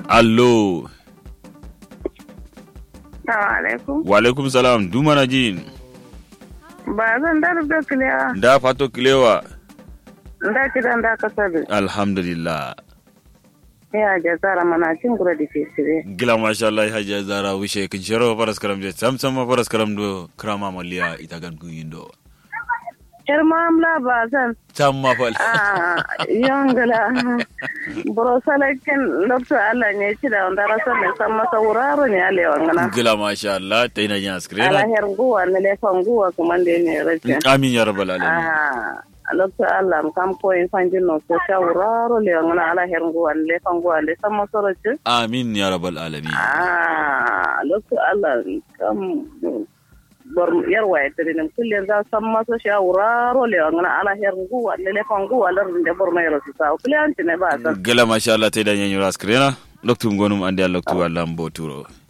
allo Assalamu alaikum. wa alaikum salam dumana jin Ba zan da da kiliya. da fato kilewa Da kidan da kasar. alhamdulillah Ya ja zara mana cin gura da ke sire. gila masha Allah hajiya zara wishe kin shero faras karam je sam sam faras karam do krama maliya ita gan kun yindo Yar mamla ba zan. tam ma fal Ah, yongala. Buro salakin lokto Allah ne ci da wanda rasa ne san masa wuraro ne ale wangana. gila masha Allah ta ina yin Ala askrena her guwa ne le fan guwa kuma ne ne race. amin ya rabbal alamin Ah, lokto Allah kam ko in fanjin no ko sha wuraro le wangana ala her guwa ne le fan guwa ne san masa race. amin ya rabbal alamin Ah, lokto Allah kam bor yarwa ya tare nan kullum za san masa shawuraro le wangana ala her guwa le le fan guwa lar de bor mai rasu sa kullum ne ba san gila masha Allah ta ina yin askrena loktu ngonum ande loktu Allah mboturo